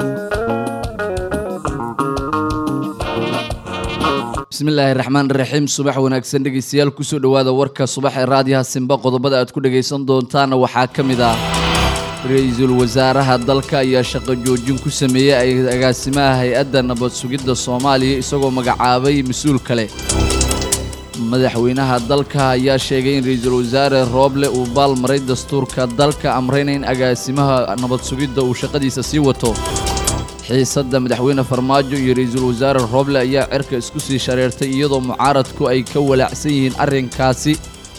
bismillaahi raxmaan raxiim subax wanaagsan dhegeystayaal kusoo dhowaada warka subax ee raadiyaha simba qodobada aad ku dhagaysan doontaana waxaa ka mid ah ra-iisul wasaaraha dalka ayaa shaqo joojin ku sameeyey agaasimaha hay-adda nabad sugidda soomaaliya isagoo magacaabay mas-uul kale madaxweynaha dalka ayaa sheegay in ra-iisul wasaare rooble uu baalmaray dastuurka dalka amrayna in agaasimaha nabad sugidda uu shaqadiisa sii wato xiisadda madaxweyne farmaajo iyo ra-iisul wasaare rooble ayaa cirka isku sii shareertay iyadoo mucaaradku ay ka walaacsan yihiin arrinkaasi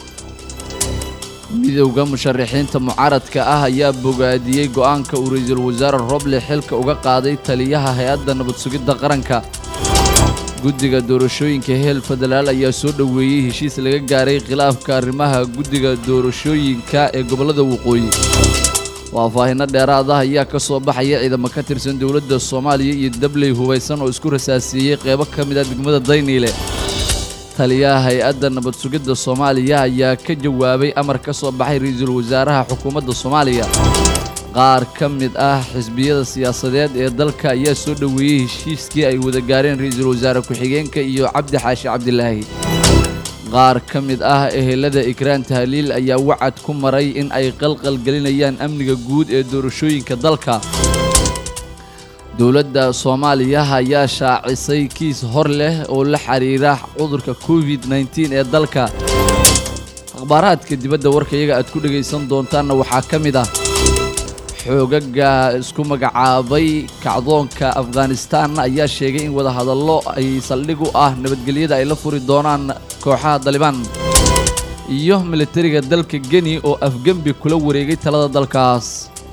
midowda musharaxiinta mucaaradka ah ayaa bogaadiyey go'aanka uu ra-iisul wasaare rooble xilka uga qaaday taliyaha hay-adda nabad sugidda qaranka guddiga doorashooyinka heel federaal ayaa soo dhoweeyey heshiis laga gaaray khilaafka arrimaha guddiga doorashooyinka ee gobollada waqooyi faahfaahinno dheeraad ah ayaa ka soo baxaya ciidamo ka tirsan dowladda soomaaliya iyo dabley hubaysan oo isku rasaasiiyey qeybo ka mid ah degmada dayniile taliyaha hay-adda nabad sugidda soomaaliya ayaa ka jawaabay amar ka soo baxay ra-iisul wasaaraha xukuumadda soomaaliya qaar ka mid ah xisbiyada siyaasadeed ee dalka ayaa soo dhoweeyey heshiiskii ay wada gaareen ra-iisul wasaare ku-xigeenka iyo cabdi xaashi cabdilaahi qaar ka mid ah ehelada ikraan tahliil ayaa wacad ku maray in ay qalqal gelinayaan amniga guud ee doorashooyinka dalka dowladda soomaaliya ayaa shaacisay kiis hor leh oo la xiriira cudurka covid nteen ee dalka akhbaaraadka dibadda warkayaga aad ku dhegaysan doontaanna waxaa ka mid ah xoogaga isku magacaabay kacdoonka afghanistaanna ayaa sheegay in wadahadallo ay saldhig u ah nabadgelyada ay la furi doonaan kooxaha dalibaan iyo militariga dalka geni oo afgembi kula wareegay talada dalkaas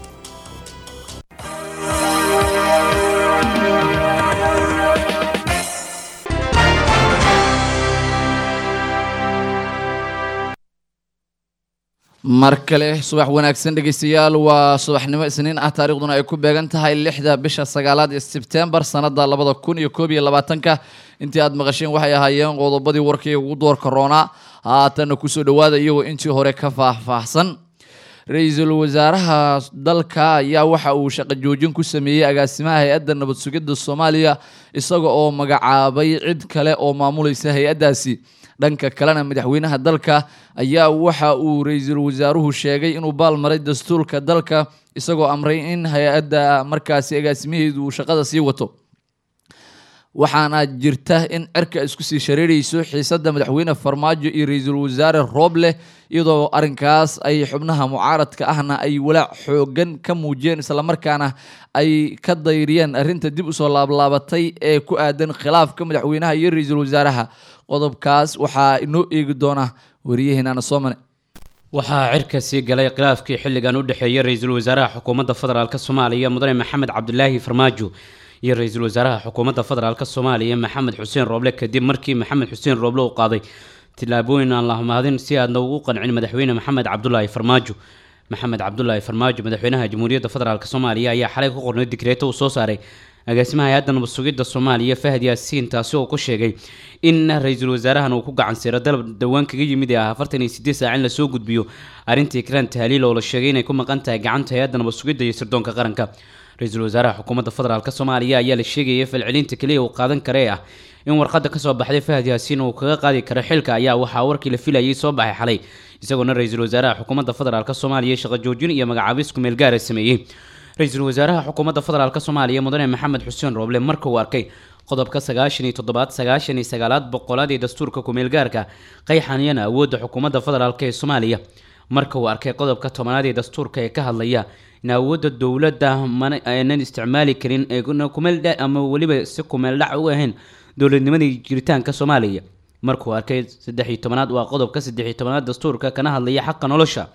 mar kale subax wanaagsan dhegeystayaal waa subaxnimo isniin ah taarikhduna ay ku beegan tahay lixda bisha sagaalaad ee sebtembar sanada labada kun iyo koob iyo labaatanka intii aad maqasheen waxay ahaayeen qodobadii warkii ugu doorka roonaa haatanna kusoo dhowaada iyagoo intii hore ka faahfaahsan ra-iisul wasaaraha dalka ayaa waxa uu shaqo joojin ku sameeyey agaasimaha hay-adda nabad sugidda soomaaliya isaga oo magacaabay cid kale oo maamulaysa hay-addaasi dhanka kalena madaxweynaha dalka ayaa waxa uu ra-iisul wasaaruhu sheegay inuu baalmaray dastuurka dalka isagoo amray in hay-adda markaasi agaasimaheedu uu shaqada sii wato waxaana jirta in cirka isku sii shareerayso xiisadda madaxweyne farmaajo iyo ra-iisul wasaare rooble iyadoo arrinkaas ay xubnaha mucaaradka ahna ay walaac xoogan ka muujiyeen islamarkaana ay ka dayriyeen arrinta dib usoo laablaabatay ee ku aadan khilaafka madaxweynaha iyo ra-iisul wasaaraha qodobkaas waxaa inoo eegi doona wariyaheenana soomane waxaa cirka sii galay khilaafkii xilligan u dhexeeyay ra-iisul wasaaraha xukuumadda federaalk soomaaliya mudane maxamed cabdilaahi farmaajo iyo ra-iisul wasaaraha xukuumadda federaalk soomaaliya maxamed xuseen rooble kadib markii maxamed xuseen rooble uu qaaday tillaabooyin aan la mahadin si aadna ugu qancin madaxweyne maxamed cabdulaahi farmaajo maxamed cabdulaahi farmaajo madaxweynaha jamhuuriyadda federaalk soomaaliya ayaa xalay ku qornay digreeto uu soo saaray agaasimaha hay-adda nabad sugidda soomaaliya fahad yaasiin taasi oo ku sheegay in ra-iisul wasaarahan uu ku gacan siiro dalab dhowaan kaga yimid ee ah afartan iyo sideed saac in lasoo gudbiyo arrintii ikraan tahliil oo la sheegay inay ku maqan tahay gacanta hay-adda nabad sugidda iyo sirdoonka qaranka ra-iisul wasaaraha xukuumadda federaalk soomaaliya ayaa la sheegayay falcelinta keliya uu qaadan kara ee ah in warqadda kasoo baxday fahad yaasiin uu kaga qaadi karo xilka ayaa waxaa warkii la filayay soo baxay xalay isagoona ra-iisul wasaaraha xukuumadda federaalk soomaaliya shaqo joojin iyo magacaabis kumeel gaara sameeyey ra-iisul wasaaraha xukuumadda federaalk soomaaliya mudane maxamed xuseen rooble marka uu arkay qodobka sagaashan iyo toddobaad sagaashan iyo sagaalaad boqolaad ee dastuurka kumeelgaarka qayxaniyana awoodda xukuumadda federaalk ee soomaaliya marka uu arkay qodobka tobanaad ee dastuurka ee ka hadlaya in awoodda dowladda aanan isticmaali karin kumeel ama weliba si kumeel dhac u ahayn dowladnimadii jiritaanka soomaaliya markuu arkay saddex iyo tobanaad waa qodobka saddex iyo tobanaad dastuurka kana hadlaya xaqa nolosha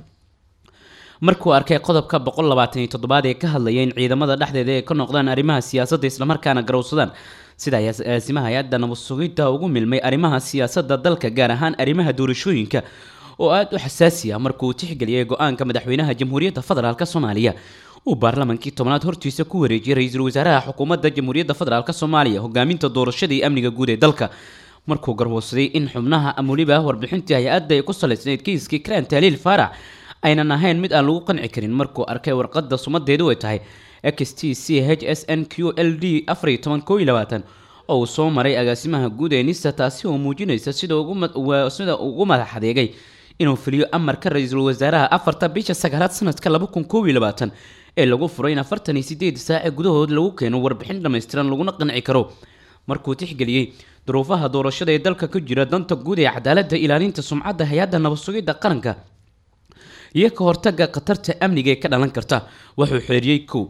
markuu arkay qodobka boqol labaatan iyo toddobaad ee ka hadlaya in ciidamada dhexdeeda ay ka noqdaan arrimaha siyaasadda islamarkaana garowsadaan sida agaasimaha hay-adda nabad sugidda ugu milmay arrimaha siyaasadda dalka gaar ahaan arrimaha doorashooyinka oo aada u xasaasi ah markuu tixgeliyay go-aanka madaxweynaha jamhuuriyadda federaalk soomaaliya uu baarlamankii tobnaad hortiisa ku wareejiyay ra-iisul wasaaraha xukuumadda jamhuuriyadda federaalk soomaaliya hogaaminta doorashada iyo amniga guud ee dalka markuu garwoodsaday in xubnaha ama weliba warbixintii hay-adda ay ku salaysnayd kiiskii ikraan tahliil faarax aynan ahayn mid aan lagu qanci karin markuu arkay warqadda sumadeedu ay tahay x t c h s n q l d afar iyo toban koo iyo labaatan oo uu soo maray agaasimaha guud ee nisa taasi oo muujinaysa sida ugu mad- waa- sida ugu madax adeegay inuu fuliyo amarka ra-iisul wasaaraha afarta bisha sagaalaad sanadka laba kun koob iyo labaatan ee lagu furay in afartan iyo sideed saace gudahood lagu keeno warbixin dhammaystiran laguna qanci karo markuu tixgeliyey duruufaha doorashada ee dalka ku jira danta guud ee cadaaladda ilaalinta sumcadda hay-adda nabad sugidda qaranka iyo ka hortagga khatarta amniga ee ka dhalan karta wuxuu xeeriyey kow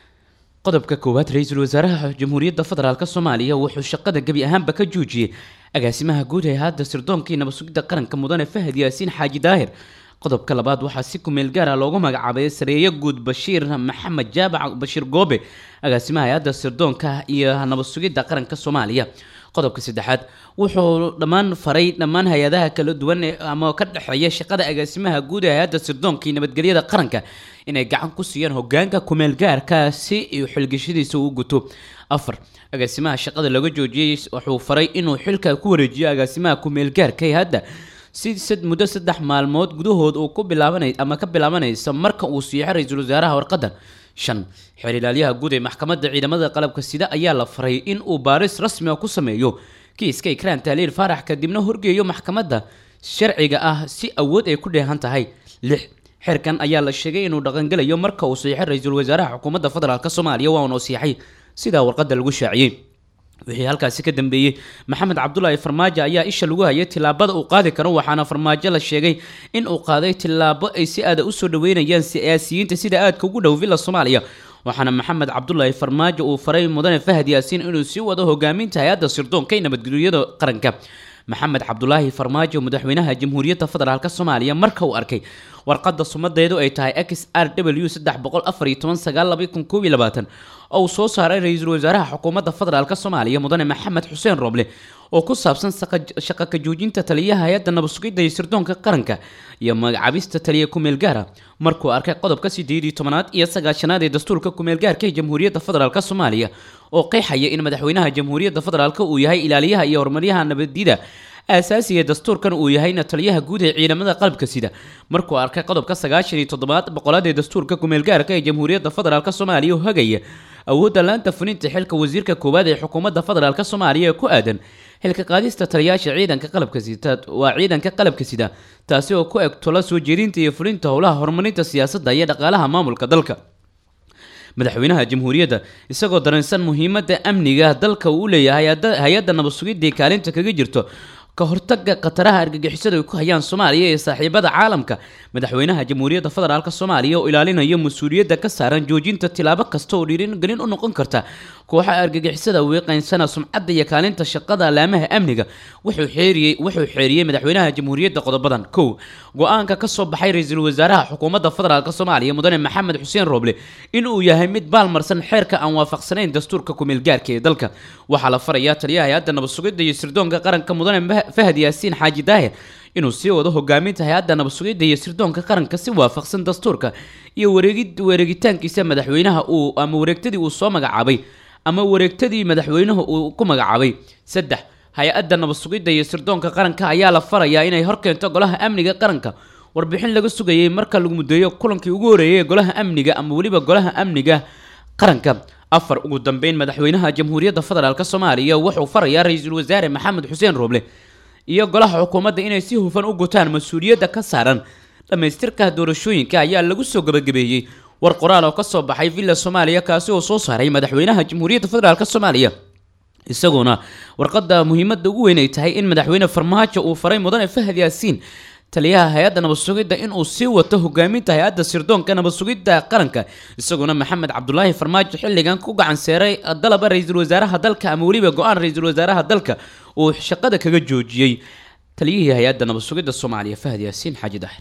qodobka koowaad ra-iisul wasaaraha jamhuuriyadda federaalk soomaaliya wuxuu shaqada gebi ahaanba ka joojiyey agaasimaha guud ee hadda sirdoonkii nabad sugidda qaranka mudane fahad yaasiin xaaji daahir qodobka labaad waxaa si kumeel gaar ah loogu magacaabay sareeyo guud bashiir maxamed jaabac bashiir goobe agaasimaha hay-adda sirdoonka iyo nabad sugidda qaranka soomaaliya qodobka saddexaad wuxuu dhammaan faray dhammaan hay-adaha kala duwan ee ama ka dhexeeya shaqada agaasimaha guud ee hay-adda sirdoonka iyo nabadgelyada qaranka inay gacan ku siiyaan hogaanka kumeel gaarka si uu xilgashadiisa u guto afar agaasimaha shaqada laga joojiyey wuxuu faray inuu xilka ku wareejiyo agaasimaha kumeel gaarka ee hadda si sad muddo saddex maalmood gudahood uu ku bilaabanay ama ka bilaabanaysa marka uu siixo ra-iisul wasaaraha warqadan shan xeer ilaalyaha guud ee maxkamadda ciidamada qalabka sida ayaa la faray in uu baaris rasmi ah ku sameeyo kiiska ikraan tahliil faarax kadibna horgeeyo maxkamadda sharciga ah si awood ay ku dheehan tahay lix xeerkan ayaa la sheegay inuu dhaqangelayo marka uu siixo ra-iisul wasaaraha xukuumadda federaalk soomaaliya waa uunoo siixay sidaa warqadda lagu shaaciyey wixii halkaasi ka dambeeyey maxamed cabdulaahi farmaajo ayaa isha lagu hayay tillaabada uu qaadi karo waxaana farmaajo la sheegay in uu qaaday tillaabo ay si aada usoo dhaweynayaan siyaasiyiinta sida aadka ugu dhow villa soomaaliya waxaana maxamed cabdulaahi farmaajo uu faray mudane fahad yaasiin inuu sii wado hogaaminta hay-adda sirdoonka ee nabadgelyada qaranka maxamed cabdulaahi farmaajo madaxweynaha jamhuuriyadda federaalk soomaaliya marka uu arkay warqadda sumadeedu ay tahay x r w saddex boqol afar iyo toban sagaal laba kun koob iyo labaatan oo uu soo saaray ra-iisul wasaaraha xukuumadda federaalk soomaaliya mudane maxamed xuseen roble oo ku saabsan shaqa ka joojinta taliyaha hay-adda nabad sugidda iyo sirdoonka qaranka iyo magacaabista taliya kumeel gaara markuu arkay qodobka sideed iyo tobanaad iyo sagaashanaad ee dastuurka kumeel gaarka ee jamhuuriyadda federaalk soomaaliya oo qeexaya in madaxweynaha jamhuuriyadda federaalk uu yahay ilaaliyaha iyo horumaryaha nabadida aasaasiga dastuurkan uu yahayna taliyaha guud ee ciidamada qalabka sida markuu arkay qodobka sagaashan iyo toddobaad boqolaad ee dastuurka kumeel gaarka ee jamhuuriyadda federaalk soomaaliya oo hagaya awoodda laanta fulinta xilka wasiirka koowaad ee xukuumadda federaalk soomaaliya ee ku aadan xilka qaadista taliyaasha ciidanka qalabka sida waa ciidanka qalabka sida taasi oo ku eg tola soo jeedinta iyo fulinta howlaha horumarinta siyaasadda iyo dhaqaalaha maamulka dalka madaxweynaha jamhuuriyadda isagoo dareensan muhiimadda amniga dalka uu u leeyahay hay-adda nabad sugidii kaalinta kaga jirto ka hortagga khataraha argagixisada ay ku hayaan soomaaliya ee saaxiibada caalamka madaxweynaha jamhuuriyadda federaalk soomaaliya oo ilaalinaya mas-uuliyadda ka saaran joojinta tilaabo kasta oo dhiiringelin u noqon karta kooxaha argagixisada wiiqaynsana sumcadda iyo kaalinta shaqada alaamaha amniga wuxuu xeeriyey wuxuu xeeriyey madaxweynaha jamhuuriyadda qodobadan kow go-aanka ka soo baxay ra-iisul wasaaraha xukuumadda federaalk soomaaliya mudane maxamed xuseen roble inuu yahay mid baalmarsan xeerka aan waafaqsanayn dastuurka kumeel gaarka ee dalka waxaa la farayaa taliyaha hay-adda nabad sugidda iyo sirdoonka qaranka mudane fahad yaasiin xaaji daahir inuu sii wado hogaaminta hay-adda nabad sugidda iyo sirdoonka qaranka si waafaqsan dastuurka iyo wareegid wareegitaankiisa madaxweynaha uu ama wareegtadii uu soo magacaabay ama wareegtadii madaxweynuhu uu ku magacaabay saddex hay-adda nabad sugidda iyo sirdoonka qaranka ayaa la farayaa inay horkeento golaha amniga qaranka warbixin laga sugayay marka lagu mudeeyo kulankii ugu horeeyay ee golaha amniga ama weliba golaha amniga qaranka afar ugu dambeyn madaxweynaha jamhuuriyadda federaalk soomaaliya wuxuu farayaa ra-iisul wasaare maxamed xuseen roble iyo golaha xukuumadda inay si hufan u gutaan mas-uuliyadda ka saaran dhammaystirka doorashooyinka ayaa lagu soo gabagabeeyey war qoraal oo ka soo baxay villa soomaaliya kaasi oo soo saaray madaxweynaha jamhuuriyadda federaalk soomaaliya isaguna warqadda muhiimadda ugu weyn ay tahay in madaxweyne farmaajo uu faray mudane fahad yaasiin taliyaha hay-adda nabad sugidda inuu sii wato hogaaminta hay-adda sirdoonka nabad sugidda qaranka isaguna maxamed cabdulaahi farmaajo xilligan ku gacan seeray dalaba ra-iisul wasaaraha dalka ama weliba go-aan ra-iisul wasaaraha dalka uu shaqada kaga joojiyey taliyihii hay-adda nabad sugidda soomaaliya fahad yaasiin xaaji daahir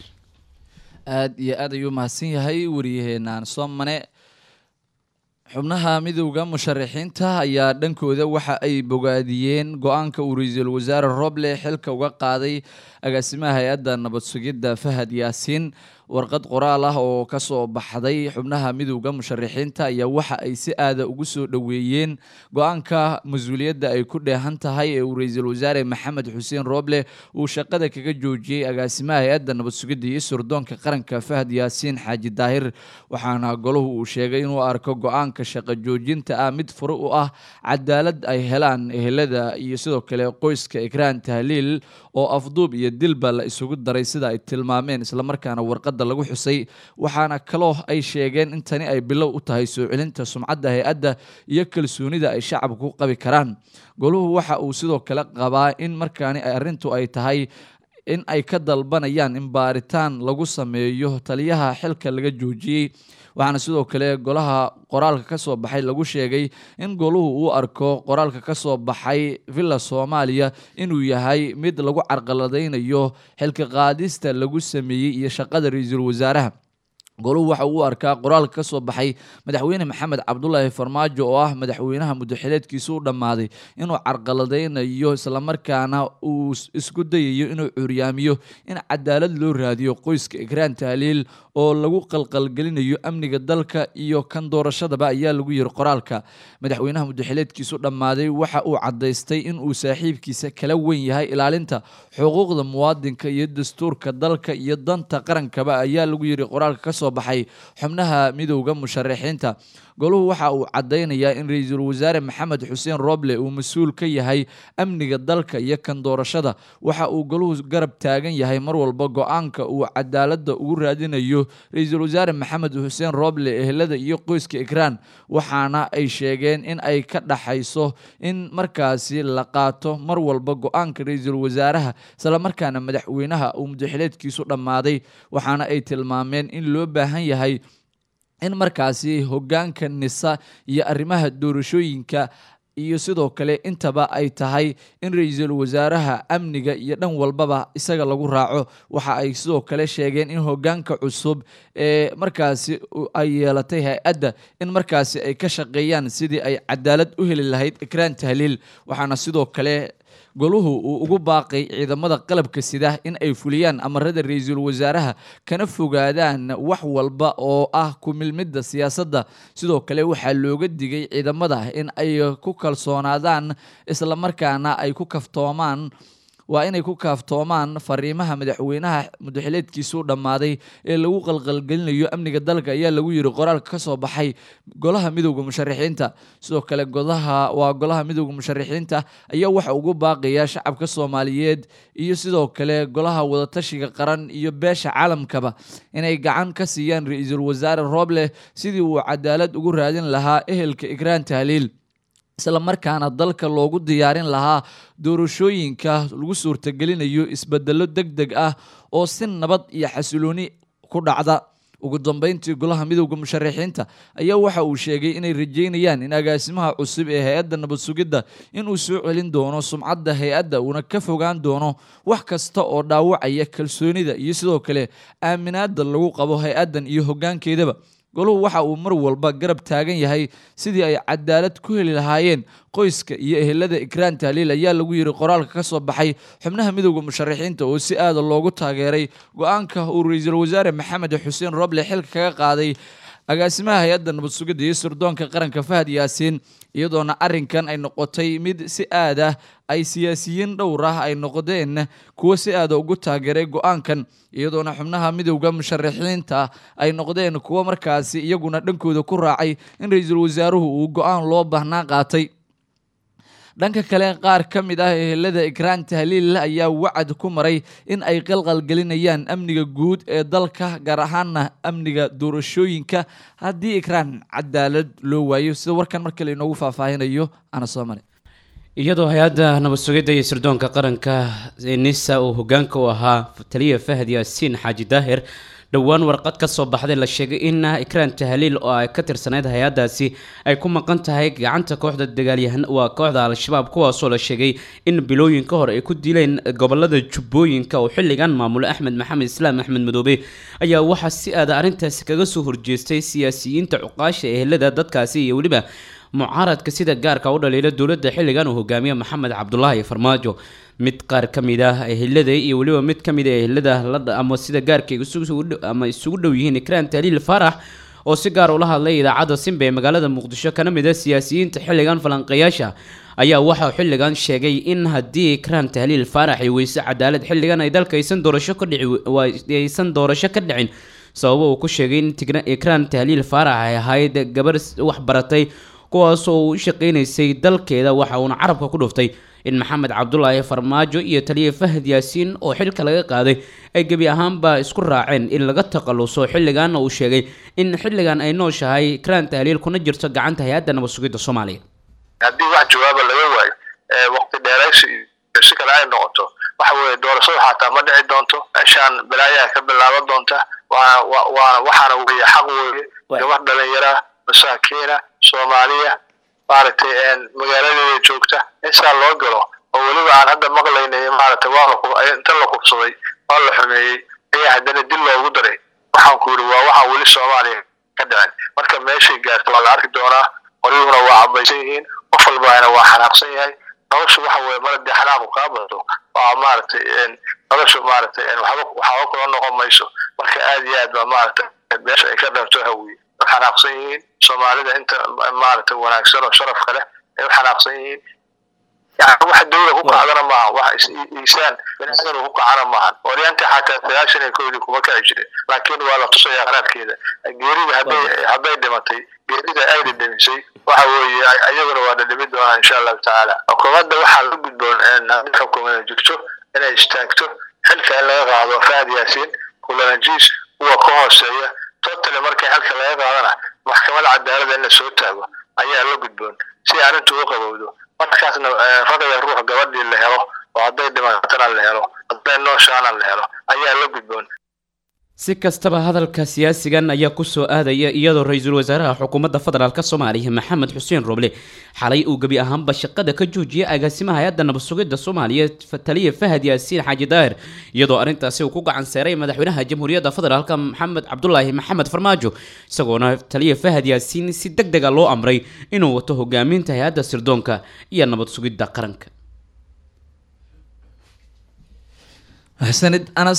aada iyo aad ayuu mahadsan yahay wariyaheenaan soomane xubnaha midowda musharaxiinta ayaa dhankooda waxa ay bogaadiyeen go-aanka uu ra-iisul wasaare roble xilka uga qaaday agaasimaha hay-adda nabad sugidda fahad yaasiin warqad qoraal ah oo kasoo baxday xubnaha midowda musharaxiinta ayaa waxa ay si aada ugu soo dhoweeyeen go-aanka mas-uuliyadda ay ku dheehan tahay ee uu ra-iisul wasaare maxamed xuseen rooble uu shaqada kaga joojiyey agaasimaha hay-adda nabad sugidda iyo surdoonka qaranka fahad yaasiin xaaji daahir waxaana golahu uu sheegay inuu arko go-aanka shaqo joojinta ah mid fure u ah cadaalad ay helaan ehelada iyo sidoo kale qoyska ikraan tahliil oo afduub iyo dilba la isugu daray sida ay tilmaameen islamarkaana warqadda lagu xusay waxaana kaloo ay sheegeen in tani ay bilow u tahay soo celinta sumcadda hay-adda iyo kalsoonida ay shacabka ku qabi karaan goluhu waxa uu sidoo kale qabaa in markaani arrintu ay tahay in ay ka dalbanayaan in baaritaan lagu sameeyo taliyaha xilka laga joojiyey waxaana sidoo kale golaha qoraalka ka soo baxay lagu sheegay in goluhu uu arko qoraalka ka soo baxay villa soomaaliya inuu yahay mid lagu carqaladaynayo xilka qaadista lagu sameeyey iyo shaqada ra-iisul wasaaraha goluhu waxa uu arkaa qoraalka ka soo baxay madaxweyne maxamed cabdulaahi farmaajo oo ah madaxweynaha muddaxileedkiisa u dhammaaday inuu carqaladaynayo islamarkaana uu isku dayayo inuu curyaamiyo in cadaalad loo raadiyo qoyska ikraan tahliil oo lagu qalqalgelinayo amniga dalka iyo kan doorashadaba ayaa lagu yiri qoraalka madaxweynaha muddaxileedkiisu dhammaaday waxa uu caddaystay in uu saaxiibkiisa kala wen yahay ilaalinta xuquuqda muwaadinka iyo dastuurka dalka iyo danta qarankaba ayaa lagu yiri qoraalka kasoo baxay xubnaha midowda musharaxiinta goluhu waxa uu caddaynayaa in ra-iisul wasaare maxamed xuseen rooble uu mas-uul ka yahay amniga dalka iyo kan doorashada waxa uu goluhu garab taagan yahay mar walba go-aanka uu cadaaladda ugu raadinayo ra-iisul wasaare maxamed xuseen rooble ehelada iyo qoyska ikraan waxaana ay sheegeen in ay ka dhaxayso in markaasi la qaato mar walba go-aanka ra-iisul wasaaraha islamarkaana madaxweynaha uu mudaxileedkiisu dhammaaday waxaana ay tilmaameen in loo baahan yahay in markaasi hogaanka nisa iyo arrimaha doorashooyinka iyo sidoo kale intaba ay tahay in ra-iisul wasaaraha amniga iyo dhan walbaba isaga lagu raaco waxa ay sidoo kale sheegeen in hogaanka cusub ee markaasi ay yeelatay hay-adda in markaasi ay ka shaqeeyaan sidii ay cadaalad u heli lahayd ikraan tahliil waxaana sidoo kale goluhu uu ugu baaqay ciidamada qalabka sida in ay fuliyaan amarada ra-iisul wasaaraha kana fogaadaan wax walba oo ah ku-milmidda siyaasadda sidoo kale waxaa looga digay ciidamada in ay ku kalsoonaadaan islamarkaana ay ku kaftoomaan waa inay ku kaaftoomaan fariimaha madaxweynaha mudaxileedkiisu dhammaaday ee lagu qalqalgelinayo amniga dalka ayaa lagu yiri qoraalka ka soo baxay golaha midowda musharaxiinta sidoo kale godaha waa golaha midowda musharaxiinta ayaa waxa ugu baaqaya shacabka soomaaliyeed iyo sidoo kale golaha wadatashiga qaran iyo beesha caalamkaba inay gacan ka siiyaan ra-iisul wasaare rooble sidii uu cadaalad ugu raadin lahaa ehelka ikraan tahliil islamarkaana dalka loogu diyaarin lahaa doorashooyinka lagu suurtagelinayo isbedelo deg deg ah oo si nabad iyo xasilooni ku dhacda ugu dambeyntii golaha midowda musharaxiinta ayaa waxa uu sheegay inay rajeynayaan in agaasimaha cusub ee hay-adda nabad sugidda inuu soo celin doono sumcadda hay-adda uuna ka fogaan doono wax kasta oo dhaawacaya kalsoonida iyo sidoo kale aaminaada lagu qabo hay-addan iyo hoggaankeedaba goluhu waxa uu mar walba garab taagan yahay sidii ay cadaalad ku heli lahaayeen qoyska iyo ehelada ikraan tahliil ayaa lagu yiri qoraalka ka soo baxay xubnaha midowda musharaxiinta oo si aada loogu taageeray go-aanka uu ra-iisul wasaare maxamed xuseen roble xilka kaga qaaday agaasimaha hay-adda nabad sugidda iyo sirdoonka qaranka fahad yaasiin iyadoona arrinkan ay noqotay mid si aad ah ay siyaasiyiin dhowr ah ay noqdeen kuwo si aada ugu taageeray go-aankan iyadoona xubnaha midowda musharaxiinta ay noqdeen kuwo markaasi iyaguna dhankooda ku raacay in ra-iisul wasaaruhu uu go-aan loo baahnaa qaatay dhanka kale qaar ka mid ah ehelada ikraan tahliil ayaa wacad ku maray in ay qalqalgelinayaan amniga guud ee dalka gaar ahaana amniga doorashooyinka haddii ikraan cadaalad loo waayo sida warkan mar kale inoogu faahfaahinayo ana soo mare iyadoo hay-adda nabad sugidda iyo sirdoonka qaranka ee nisa uu hogaanka u ahaa taliya fahad yaasiin xaaji daahir dhowaan warqad ka soo baxday la sheegay in ikraan tahliil oo ay ka tirsanayd hay-addaasi ay ku maqan tahay gacanta kooxda dagaalyahan waa kooxda al-shabaab kuwaasoo la sheegay in bilooyin ka hor ay ku dileen gobolada jubbooyinka oo xilligan maamulo axmed maxamed islaam axmed madoobe ayaa waxaa si aada arrintaasi kaga soo horjeestay siyaasiyiinta cuqaasha ehelada dadkaasi iyo weliba mucaaradka sida gaarka u dhaliila dowladda xilligan uu hogaamiye maxamed cabdulaahi farmaajo mid qaar ka mid ah ehelada iyo weliba mid ka mid ah ehelada la ama sida gaarka ama isugu dhow yihiin ikraan taliil faarax oo si gaar ula hadlay idaacadda simba ee magaalada muqdisho kana mid ah siyaasiyiinta xilligan falanqeeyaasha ayaa waxaa xilligan sheegay in haddii ikraan tahliil faarax ay weyse cadaalad xilligan ay dalka aysan doorasho ka dhici aysan doorasho ka dhicin sababo uu ku sheegay in ikraan tahliil faarax ay ahayd gabar wax baratay kuwaasoo uu u shaqaynaysay dalkeeda waxa uuna carabka ku dhuftay in maxamed cabdulaahi farmaajo iyo taliya fahad yaasiin oo xilka laga qaaday ay gebi ahaanba isku raaceen in laga takhaluso xilligaana uu sheegay in xilligan ay nooshahay ikraan tahliil kuna jirto gacanta hay-adda nabad sugidda soomaaliya haddii wax jawaaba laga waayo waqti dheeraysi iyo si kale ay noqoto waxa weeye doorashada xataa ma dhici doonto meeshaan balaayaa ka bilaaban doonta waana waana waxaana weeye xaq weeye gabar dhalinyara masaakiina soomaaliya maaragtay magaaladeeda joogta in saa loo galo oo weliba aan hadda maqlaynay maaragtay waa inta la kubsaday waa la xumeeyey ayaa haddana dil loogu daray waxaan ku yidhi waa waxaan weli soomaaliya ka dhicin marka meeshay gaarta waa la arki doonaa qoryuhuna waa cabaysan yihiin qof walbaana waa xanaaqsan yahay noloshu waxa weeye mar haddii xanaaqu kaa bato waa maaragtay noloshu maaragtay waxba waxba kula noqon mayso marka aad iyo aad baa maaragtay meesha ay ka dhabto hawiye way xanaaqsan yihiin soomaalida inta maaragtay wanaagsan oo sharafka leh ay u xanaaqsan yihiin yani wax dawla ku kacdana maaha wax iisaan baniaadan ku kacana maahan oryaanta xataa sagaashan iyo kowdii kuma kaci jirin laakiin waa la tusaya qaraarkeeda geerida hadday hadday dhimatay geerida ay dhidhimisay waxa weeye ayaguna waa dhidhimi doonaa insha allahu tacaala xukuumadda waxaa la gudboon haddii xukuumada jirto inay istaagto xilka in laga qaado fahad yaasiin kulanajiis kuwa ka hooseeya totally markay xilka laga qaadana maxkamada cadaalada in la soo taago ayaa la gudboon si arrintu u qabowdo markaasna raqaya ruux gabadhii la helo oo hadday dhimatana la helo hadday nooshaana la helo ayaa la gudboon si kastaba hadalka siyaasigan ayaa kusoo aadaya iyadoo ra-iisul wasaaraha xukuumadda federaalk soomaaliya maxamed xuseen roble xalay uu gebi ahaanba shaqada ka joojiyay agaasimaha hay-adda nabad sugidda soomaaliya taliya fahad yaasiin xaaji daahir iyadoo arrintaasi uu ku gacan seeray madaxweynaha jamhuuriyadda federaalk maxamed cabdulaahi maxamed farmaajo isagoona taliya fahad yaasiin si deg dega loo amray inuu wato hogaaminta hay-adda sirdoonka iyo nabad sugidda qaranka maxsanid anas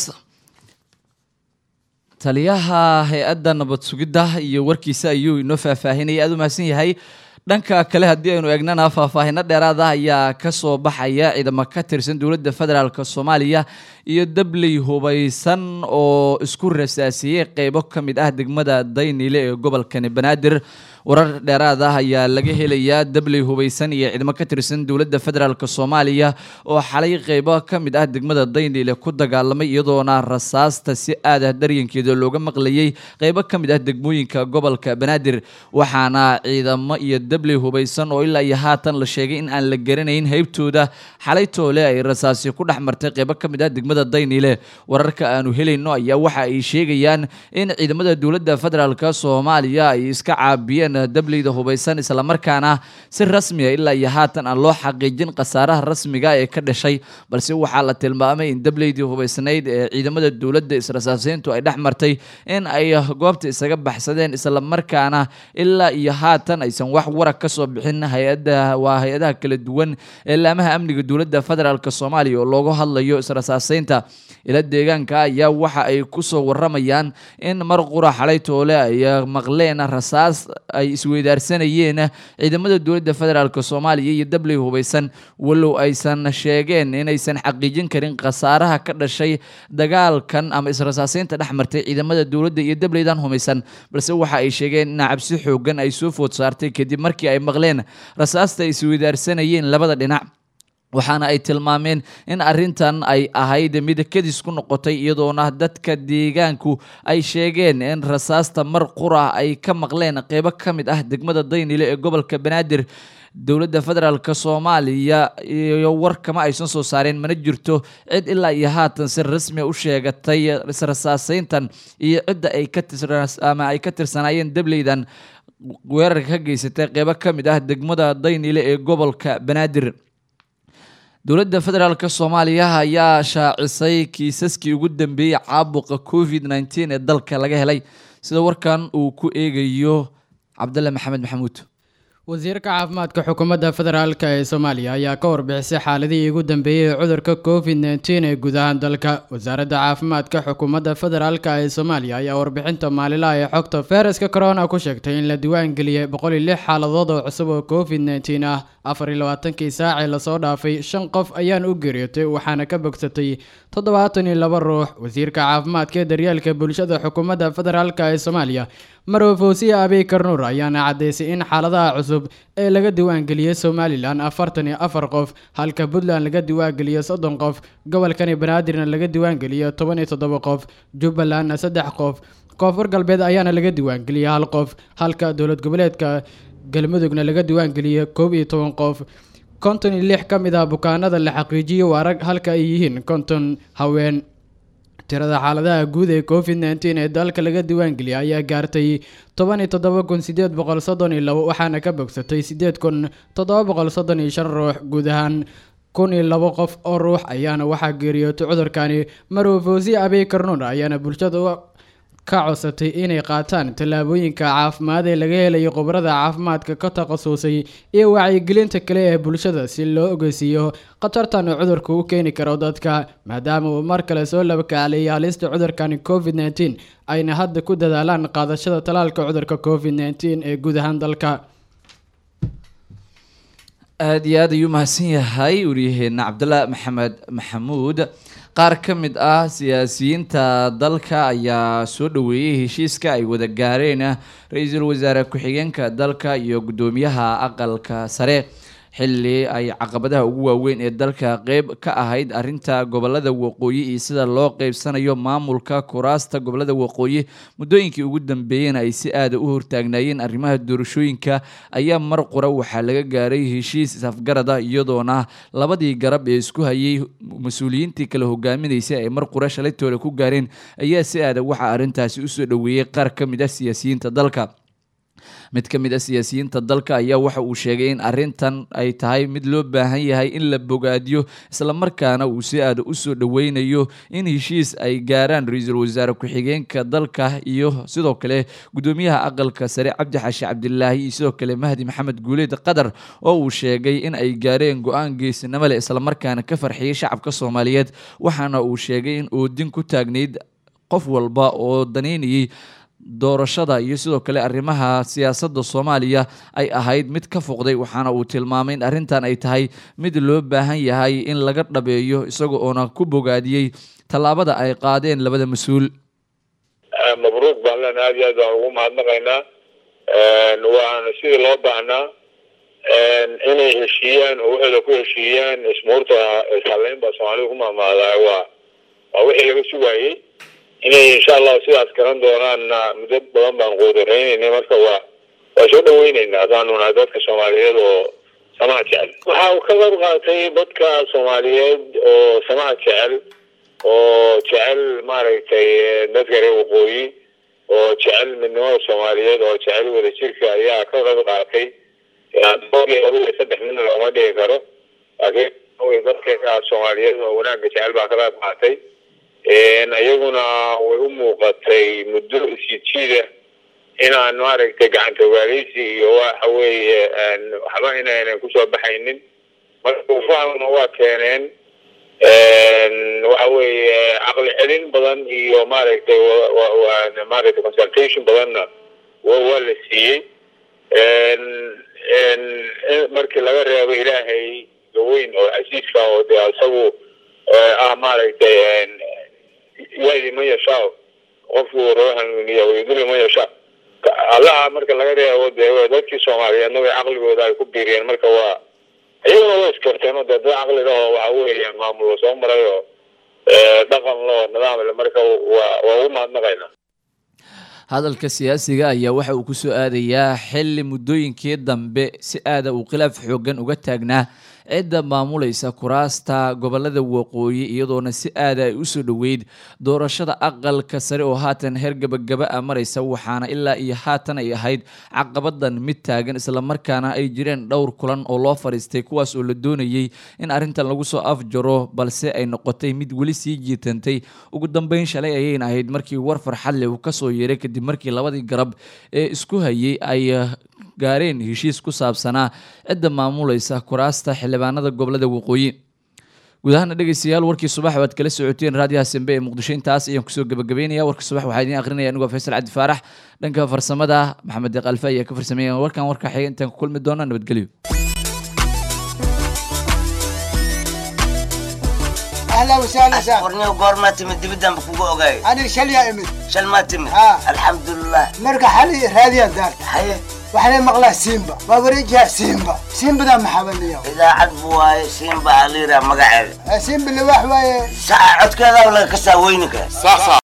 taliyaha hay-adda nabad sugidda iyo warkiisa ayuu inoo faahfaahinayay aada u mahadsan yahay dhanka kale haddii aynu eegnana faahfaahino dheeraad ah ayaa kasoo baxaya ciidamo ka tirsan dowladda federaalk soomaaliya iyo dabley hubaysan oo isku rasaasiyey qeybo ka mid ah degmada dayniile ee gobolkani banaadir warar dheeraad ah ayaa laga helayaa dabley hubaysan iyo ciidamo ka tirsan dowladda federaalk soomaaliya oo xalay qeybo ka mid ah degmada dayniile ku dagaalamay iyadoona rasaasta si aad ah daryankeeda looga maqlayay qeybo ka mid ah degmooyinka gobolka banaadir waxaana ciidamo iyo dabley hubaysan oo ilaa iyo haatan la sheegay in aan la garanayn heybtooda xalay toole ay rasaasi ku dhex martay qeybo ka mid ah degmada dayniile wararka aanu helayno ayaa waxa ay sheegayaan in ciidamada dowladda federaalk soomaaliya ay iska caabiyeen dableyda hubaysan islamarkaana si rasmiga ilaa iyo haatan aan loo xaqiijin khasaaraha rasmiga ee ka dhashay balse waxaa la tilmaamay in dableydii hubaysnayd ee ciidamada dowladda israsaaseyntu ay dhex martay in ay goobta isaga baxsadeen islamarkaana ilaa iyo haatan aysan wax warag ka soo bixin hay-ada waa hay-adaha kala duwan ee laamaha amniga dowladda federaalk soomaaliya oo loogu hadlayo israsaaseynta ila deegaanka ayaa waxa ay kusoo waramayaan in mar qura xalay toole ay maqleen rasaas ay isweydaarsanayeen ciidamada dowladda federaalk soomaaliya iyo dabley hubaysan walow aysan sheegeen inaysan xaqiijin karin khasaaraha ka dhashay dagaalkan ama israsaaseynta dhex martay ciidamada dowladda iyo dableydan humaysan balse waxa ay sheegeen in cabsi xoogan ay soo food saartay kadib markii ay maqleen rasaasta ay isweydaarsanayeen labada dhinac waxaana ay tilmaameen in arrintan ay ahayd mid kadis ku noqotay iyadoona dadka deegaanku ay sheegeen in rasaasta mar qura ay ka maqleen qeybo ka mid ah degmada daynile ee gobolka banaadir dowladda federaalk soomaaliya iyo war kama aysan soo saareen mana jirto cid ilaa iyo haatan si rasmia u sheegatay israsaaseyntan iyo cidda ay ka ama ay ka tirsanaayeen dableydan weerarka ka geysatay qeybo ka mid ah degmada daynile ee gobolka banaadir dowladda federaalk soomaaliya ayaa shaacisay kiisaskii ugu dambeeyey caabuqa covid nneteen ee dalka laga helay sida warkan uu ku eegayo cabdalle maxamed maxamuud wasiirka caafimaadka xukuumadda federaalk ee soomaaliya ayaa ka warbixisay xaaladihii ugu dambeeyey ee cudurka covid nteen ee guud ahaan dalka wasaaradda caafimaadka xukuumadda federaalk ee soomaaliya ayaa warbixinta maalinlaha ee xogta fayraska corona ku sheegtay in la diiwaangeliyey boqol iyo lix xaaladood oo cusub oo covid nteen ah afar iyo labaatankii saacii lasoo dhaafay shan qof ayaan u geeriyootay waxaana ka bogsatay toddobaatan iyo laba ruux wasiirka caafimaadka ee daryeelka bulshada xukuumadda federaalk ee soomaaliya marwe fawsiya abiy karnuur ayaana caddeysay in xaaladaha cusub ee laga diiwaangeliyey somalilan afartan iyo afar qof halka puntland laga diiwaangeliyo soddon qof gobolkani banaadirna laga diiwaangeliyo toban iyo toddoba qof jubbalandna saddex qof koonfur galbeed ayaana laga diiwaangeliyey hal qof halka dowlad goboleedka galmudugna laga diiwaangeliyey koob iyo toban qof konton iyo lix ka mid ah bukaanada la xaqiijiyey waa rag halka ay yihiin konton haween tirada xaaladaha guud ee covid nteen ee dalka laga diiwaangeliyay ayaa gaartay toban iyo toddoba kun sideed boqol soddon iyo labo waxaana ka bogsatay sideed kun toddoba boqol soddon iyo shan ruux guud ahaan kun iyo labo qof oo ruux ayaana waxaa geeriyootay cudurkani marwe fawsiya abiy karnuur ayaana bulshada ka codsatay inay qaataan tallaabooyinka caafimaad ee laga helayo khubarada caafimaadka ka takhasusay iyo wacyigelinta kale ee bulshada si loo ogeysiiyo khatartan uu cudurka u keeni karo dadka maadaama uu mar kale soo labakacleeyay halista cudurkani covid nteen ayna hadda ku dadaalaan qaadashada talaalka cudurka covid nteen ee guud ahaan dalka aada iyo aad ayuu mahadsan yahay waryaheena cabdalla maxamed maxamuud qaar ka mid ah siyaasiyiinta dalka ayaa soo dhaweeyey heshiiska ay wada gaareen ra-iisul wasaare ku-xigeenka dalka iyo guddoomiyaha aqalka sare xilli ay caqabadaha ugu waaweyn ee dalka qeyb ka ahayd arinta gobolada waqooyi iyo sida loo qeybsanayo maamulka kuraasta gobolada waqooyi muddooyinkii ugu dambeeyena ay si aada u hortaagnaayeen arrimaha doorashooyinka ayaa mar qura waxaa laga gaaray heshiis isafgarada iyadoona labadii garab ee isku hayay mas-uuliyiintii kala hogaaminaysay ay mar qura shalaytooda ku gaareen ayaa si aada waxaa arrintaasi usoo dhaweeyey qaar ka mid ah siyaasiyiinta dalka mid ka mid a siyaasiyiinta dalka ayaa waxa uu sheegay in arintan ay tahay mid loo baahan yahay in la bogaadiyo islamarkaana uu si aada usoo dhaweynayo in heshiis ay gaaraan ra-iisul wasaare ku-xigeenka dalka iyo sidoo kale guddoomiyaha aqalka sare cabdi xaashi cabdilaahi iyo sidoo kale mahdi maxamed guuleed qatar oo uu sheegay in ay gaareen go-aan geesinimo leh islamarkaana ka farxiyey shacabka soomaaliyeed waxaana uu sheegay in oodin ku taagnayd qof walba oo daneynayay doorashada iyo sidoo kale arrimaha siyaasadda soomaaliya ay ahayd mid ka foqday waxaana uu tilmaamay in arrintan ay tahay mid loo baahan yahay in laga dhabeeyo isaga oona ku bogaadiyey tallaabada ay qaadeen labada mas-uul mabruuq baan len aad iyo aad baan ugu mahadnaqaynaa waana sidii loo baahnaa inay heshiiyaan oo waxooda ku heshiiyaan ismuurta ishaleyn baa soomaalida ku maamaadaa waa waa wixii laga sugaayey inay insha allahu sidaas garan doonaanna muddo badan baan quudaraynayna marka waa waa soo dhaweyneynaa haddaanu nahay dadka soomaaliyeed oo samaha jecel waxa uu ka qayb qaatay dadka soomaaliyeed oo samaha jecel oo jecel maaragtay dadka reer waqooyi oo jecel midnimada soomaaliyeed oo jecel wadajirka ayaa ka qayb qaatay saddex midna looma dhigi karo laakiin dadka soomaaliyeed oo wanaagga jecel baa ka qayb qaatay iyaguna way u muuqatay muddo isjijiida inaan maaragtay gacanta ogaaleysi iyo waxa weeye waxba inaynan kusoo baxaynin marka ufahmna waa keeneen waxa weeye caqli celin badan iyo maaragtay maaragtay consultation badanna waa la siiyey markii laga reebo ilaahay gaweyn oo casiiska oo dee isagu ah maaragtay yadi man yashaa qofku roo hanuuniya wayduli man yashaa allaha marka laga reebo dee dadkii soomaaliyeedna way caqligooda ay ku biiriyeen marka waa iyaguna way iskarteen oo dee dad caqli lahoo waxa weeye maamul soo maray oo dhaqan loo nidaam le marka waa waa ugu mahadnaqaynaa hadalka siyaasiga ayaa waxa uu kusoo aadayaa xilli muddooyinkii dambe si aada uu khilaaf xoogan uga taagnaa cidda maamulaysa kuraasta gobolada waqooyi iyadoona si aada ay usoo dhoweyd doorashada aqalka sare oo haatan heer gabagaba a maraysa waxaana ilaa iyo haatan ay ahayd caqabadan mid taagan islamarkaana ay jireen dhowr kulan oo loo fadhiistay kuwaas oo la doonayey in arrintan lagu soo afjaro balse ay noqotay mid weli sii jiitantay ugu dambeyn shalay ayayna ahayd markii war farxad leh uu kasoo yeeray kadib markii labadii garab ee isku hayay ay gaareen heshiis ku saabsanaa cidda maamulaysa kuraasta xildhibaanada gobolada waqooyi guud ahaana dhegeystayaal warkii subax waad kala socoteen raadiyaha sembe ee muqdisho intaas ayaan kusoo gabagabeynaya warka subax waxaa idiin akrinaya anigoo faysal cabdi faarax dhanka farsamada maxamed deeq alfa ayaa ka farsameeya warkan warka xiga intaan ku kulmi doona nabadgelyo اهلا وسهلا سهلا warniyo goormaa timid dibiddanba kugu ogaay انا شليا امد shal maa timid ها. alxamdulilah مرقى حالي راديا دار haye وحنا مغلا سيمبا بابريجها سيمبا سيمبا ده محاول اليوم idaacad bu waaye siinba aliira magaceeda سيمبا اللي واحد saca codkeeda laga kasaa weyninka